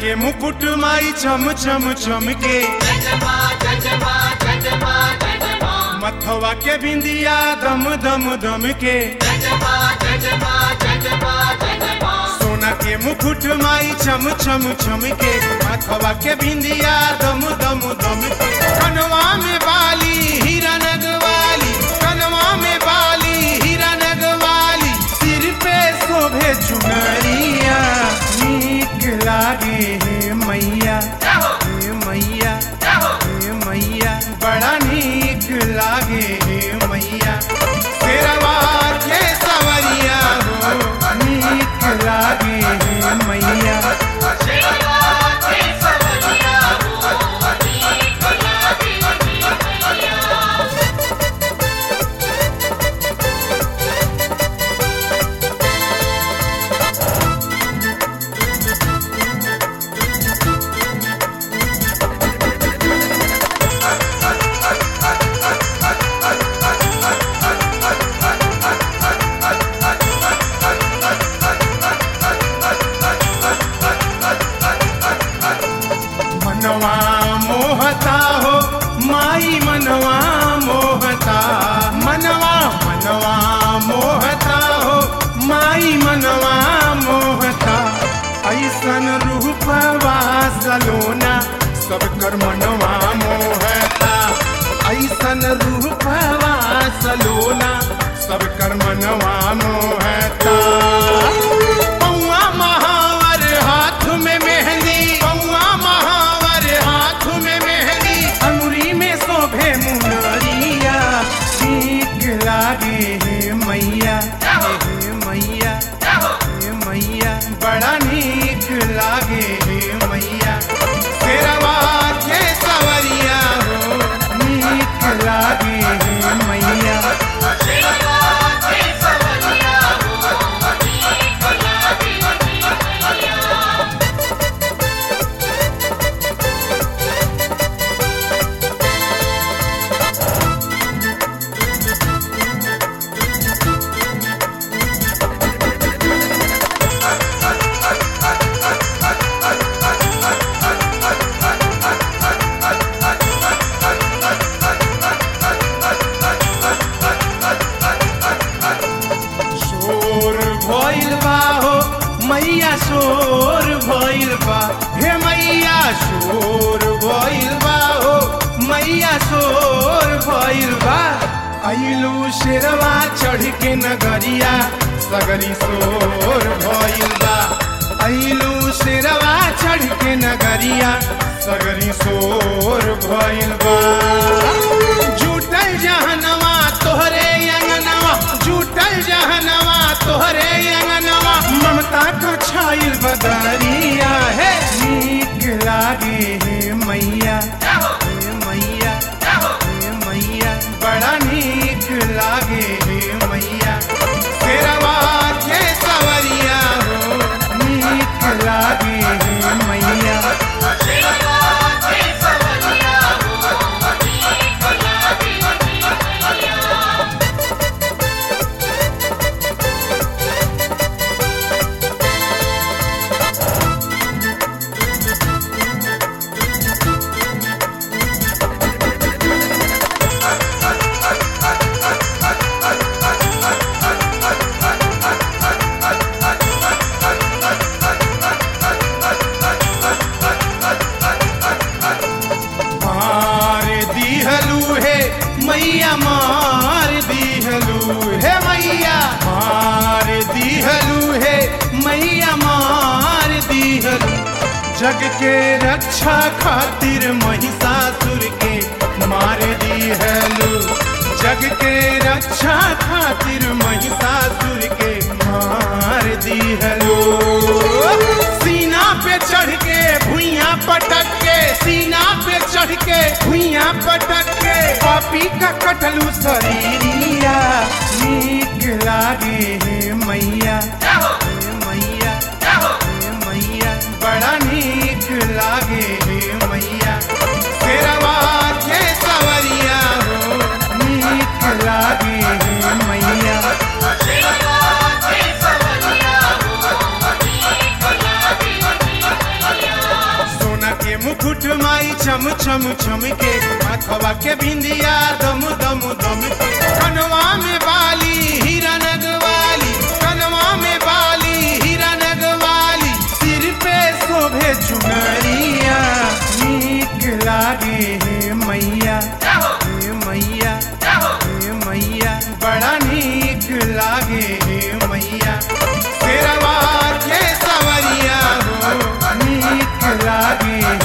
के मुकुट माई चम चम चमके मथवा के बिंदिया दम दम दम के सोना के मुकुट माई चम चम चमके मथवा के बिंदिया दम दम दम के कनवा में बाली हीरा नगवाली कनवा में बाली हीरा नगवाली सिर पे शोभे चुनरिया नीक लागे हे मैया हे मैया हे मैया बड़ा नीक लागे हे मैया शेरवा के सवरिया हो नीक लागे हे मैया मनवा मोहता हो माई मनवा मोहता मनवा मनवा मोहता हो माई मनवा मोहता ऐसन रूपवा सलोना सब कर मनवा मोहता ऐसन रूपवा सलोना सब कर मनवा मोहता पौआ महावर हाथ में मेहंदी पौआ महावर हाथ में मेहंदी अंगुरी में शोभे मुनरिया ठीक लागे हे मैया हे मैया हे मैया बड़ा नीक लागे हे मैया शेरवा के सवरिया हो नीक लागे हे मैया शोर भइल बा हो मैया शोर भइल बा हे मैया शोर भइल बा हो मैया शोर भइल बा अइलू शेरवा चढ़ के नगरिया सगरी शोर भइल बा अइलू शेरवा चढ़ के नगरिया सगरी शोर भइल बा जुटल जहनवा तोहरे अंगनवा जुटल जहनवा तोहरे अंगनवा ममता का छाइल बदरिया है नीक लागे हे मैया हे मैया हे मैया बड़ा नीक लागे हे मैया शेरवा के सवरिया हो नीक लागे हे मैया मार दिहलू हे मैया मार दिहलू हे मैया मार दिहलू हे मैया मार दिहलू जग के रक्षा खातिर महिषासुर के मार दिहलू जग के रक्षा खातिर महिषासुर के मार दिहलू सीना पे चढ़ के भुइया पटक के सीना पे चढ़ के भुइया पटक के पापी का कटलू शरीरिया नीक लागे हे मैया हे मैया हे मैया बड़ा नीक लागे हे मैया शेरवा के सवरिया हो नीक लागे हे मैया Thank you. मुकुट माई चम चम चम के माथवा के बिंदिया दम दम दम के कनवा में बाली हीरा नगवाली कनवा में बाली हीरा नगवाली सिर पे शोभे चुनरिया नीक लागे हे मैया हे मैया हे मैया बड़ा नीक लागे हे मैया शेरवा के सवरिया हो नीक लागे